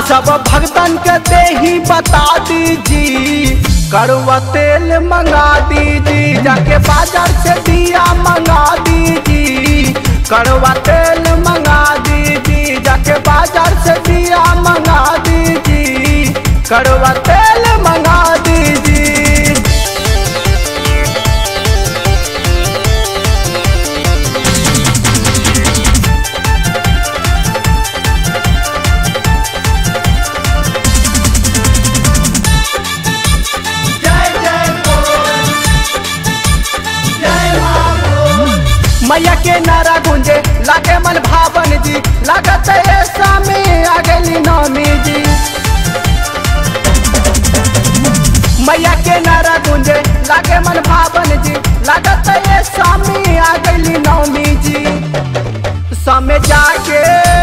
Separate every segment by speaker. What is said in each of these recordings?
Speaker 1: सब भक्तन के दे ही बता दीजी कड़वा तेल मंगा दीजी जाके बाजार से दिया मंगा दीजी कड़वा तेल मंगा दीजी जाके बाजार से दिया मंगा दीजी कड़वा तेल मंगा दीजी मैया के नारा गुंजे लागे मन भावन जी लागत है स्वामी आ गली नौमी जी मैया के नारा गुंजे लागे मन भावन जी लागत है स्वामी आ गली नौमी जी समय जाके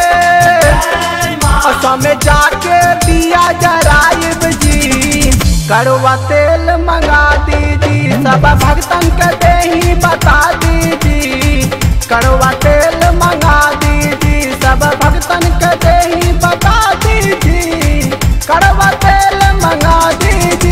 Speaker 1: और समय जाके दिया जराइब जी कड़वा तेल मंगा दीदी सब भक्तन के दे ही बता दीदी कड़वा तेल मंगा दीदी सब भक्तन के दे ही बता दीदी कड़वा तेल मंगा दीदी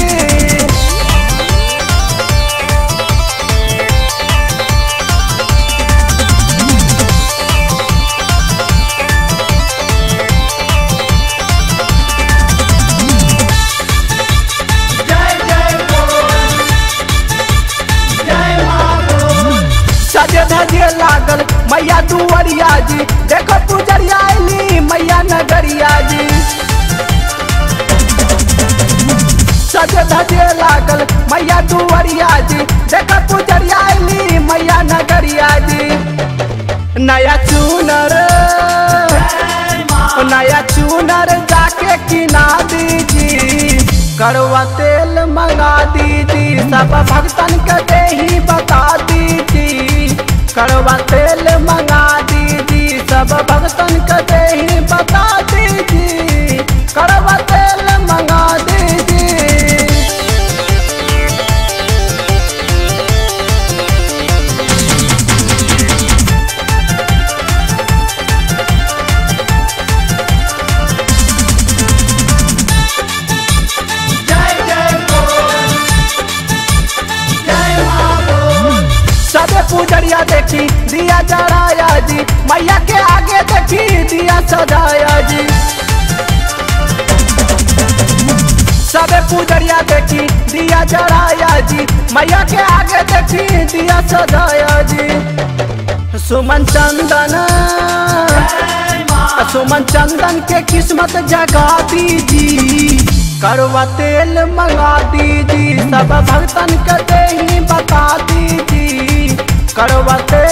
Speaker 1: सजे धजे लागल मैया दुवरिया जी देखो पुजरिया अली मैया नगरिया जी सजे धजे लागल मैया दुवरिया जी देखो पुजरिया अली मैया नगरिया जी नया चूनर नया चूनर जाके किना दीजी कड़वा तेल मंगा दीदी सब भक्तन के दे ही बता दीदी कड़वा तेल मंगा दीदी सब भक्तन के दे ही बता दीदी कड़वा तेल मंगा दीदी सबे पुजरिया देखी दिया जराया जी मैया के आगे देखी दिया सजाया जी सबे पुजरिया देखी दिया जराया जी मैया के आगे देखी दिया सजाया जी सुमन चंदन सुमन चंदन के किस्मत जगा दीजी करवा तेल मंगा दीजी सब भक्तन के दे ही बता दीजी करवा तेल